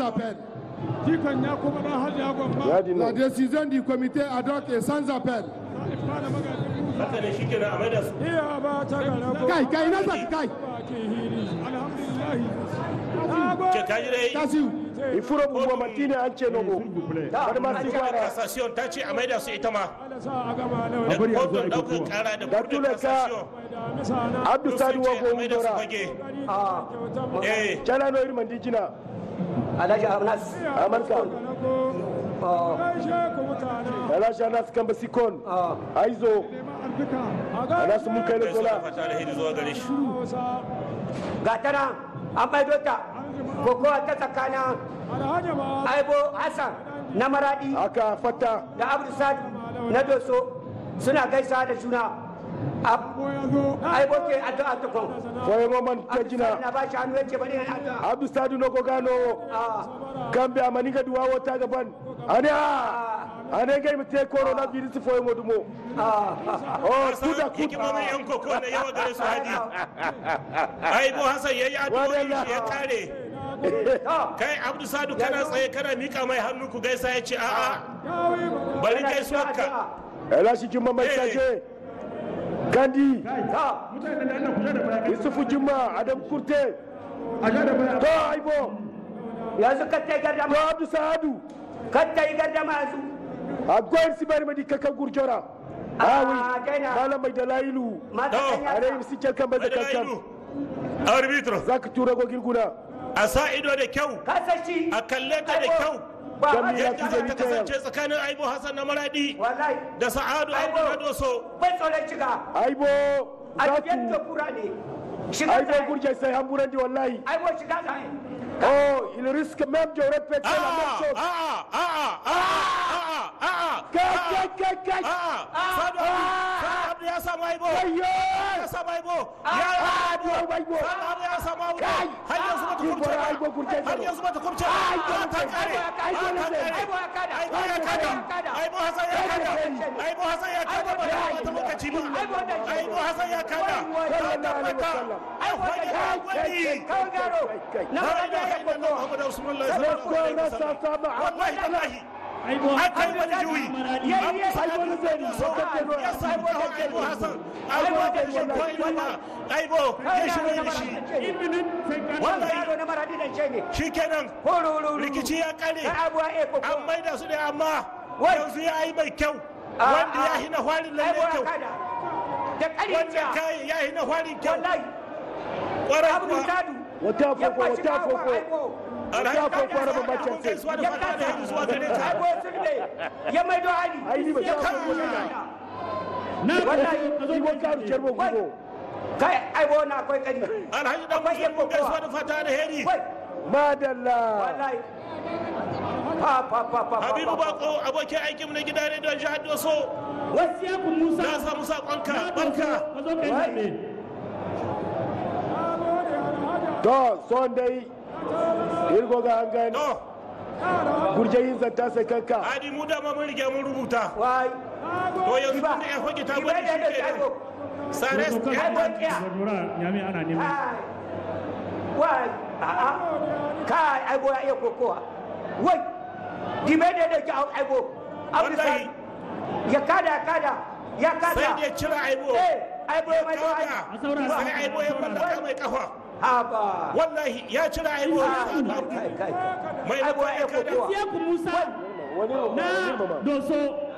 appel. jikan ya kuma dan hajji gwamba yadi La nan décision du comité ad hoc est sans appel. ifa da magajin musa haka ne shi kenan a maida su iya ba ta gara ko Kai, kai, na saki, kai. bakin hili alhamdulillah na ke gode kaji dai Tasiu. ifuro buwa mantine an ce nogo har ma si gwara kasasiyon ta ce a maida su ita ma ala sa a gama na da wani kotun ɗaukar kara da Da kotun tule ka- kasasiyon da misana abdu sun sadu ce wa a go maida su dora fage kyautar eh cana no irman dijina alhaji anas amarka ah, gaishe ku mutane alasha nas kamba sikon ah, aizo neman alfika a anas mun kai kai su da lola fata da hidi zuwa gare shi hausa ga ta nan an maido ta kokowa ta tsakanin alhaji ma aibo hassan na maradi aka fata da abdu sadu na doso suna gaisa da juna Ab- ko ya zo aibo ke addu'a ta kon foye moman abdu sadu kajina na ba shi hannu yace bari yana addu'a abdu sadu no go gano Ah, kambe amani ga duwa wata gaban ane a ane ga mite corona virus foye modumo ah, oh Hassan kuda hikimomin kuda yan koko na yawa gare su hadi aibo hassan ya yi addu'o'i shi ya kare ah, kai abdu sadu kana tsaye kana mika mai hannu ku gaisa ya ce a'a bari yana gaisuwarka addu'a. ela shi jimma mai sake gandi Ah, yusufu jimma adam kurte to aibo yanzu ka ta yi to gardama abdu sadu ka ta yi gardama yanzu a goyin sibari madi kakan gurjora Ah, awi daina. malam mai dalailu mata To, kan are yasa yi sikel kan bai da kankan madalailu arbitro za ka tura gogin guna a sa ido da kyau ka san shi a kalle ta da Aibo, kyau ba Gami hajji ya yadda fi za gani ta ta yau. kasance tsakanin aibo hassan na maradi wallahi da sa'adu Aibo. aibo na doso bai tsoron shiga aibo a za cikin ku kura ne shiga aibo zai gurje sai hamburan di wallahi aibo shiga zai oh il risque même de répéter la même a'a chose a'a a'a a'a a'a kai kai kai kai a'a sadu abdu sadu abdu ya samu aibo ayyo ya samu aibo ya Aibo, aibo Aibo. sadu abdu ya samu aibo Kai. har yanzu bata Aibo, kubce Aibo, kurce ba har zero. yanzu bata kubce ba Aibo, Ah, ta kare Aibo, Ah, ta Aibo, kare Aibo ya kada. aibo ya kada Aibo ya kada. aibo hasan ya kada aibo hasan ya kada ba da wata lokaci ba Aibo da shi. aibo hasan ya kada Wai, ta wai. tabbata ai hoye ya gwani kawai garo na la wani ilaha ya illallah kwallo muhammadu rasulullah sallallahu ko alaihi na wasallam sa sama wallahi tallahi aka yi wani juyi Yayi, yayi. aibo ne zai so ka ke no ya samu kawo aibo hasan aibo da shi ko ina aibo ya shi ne shi wani yaro na maradi da ce ne shi kenan hororo rikici ya kare na abuwa e koko an maida su ne amma Wai. yanzu ya yi mai kyau Ah, wanda ya ah. hina hwarin lalle aibo ya kyau kada da wanda ƙarya kai ya hina hwarin kyau wallahi kwarai abu kuwa sadu wata ya fofo kwashi wata kawo fofo aibo alhaji wata kan fofo raba abun bacin sai gaisuwa da ya fata da yanzu zuwa gare kasa ta aibo sirde ya maido hali ai ni ba ta fofo ne wallahi ibo karu cerbo gugo kai aibo na akwai kari alhaji dan Akwai yan musulun gaisuwa kokowa. da fata da heri wai madalla wallahi pa pa pa pa habibu bako abokin aikin na gida ne don jihar doso Wasiyaku Musa na samu sakonka barka ka zo kai zaɓe. to son dai irgo ga an gani to gurje yin zanta sai kanka hadi mu dama mun rige mun rubuta wai to yanzu Iba. tun da ya hoki ta Iba gwada da shi da ke aibo sare Wato kan Aibo kiya Gwadura Nyame ana neman. Ai, wai a'a kai aibo ya iya kokowa wai dime da da ki aibo abu Wallahi. ya kada ya kada ya kada sai da ya cira aibo eh aibo ya mai Kaga, hali A saurara. sai aibo ya mallaka mai kafa haba wallahi ya cira aibo kai kai mai aibo ya iya kada kokowa Wasiyaku Musa wani na wani mama Doso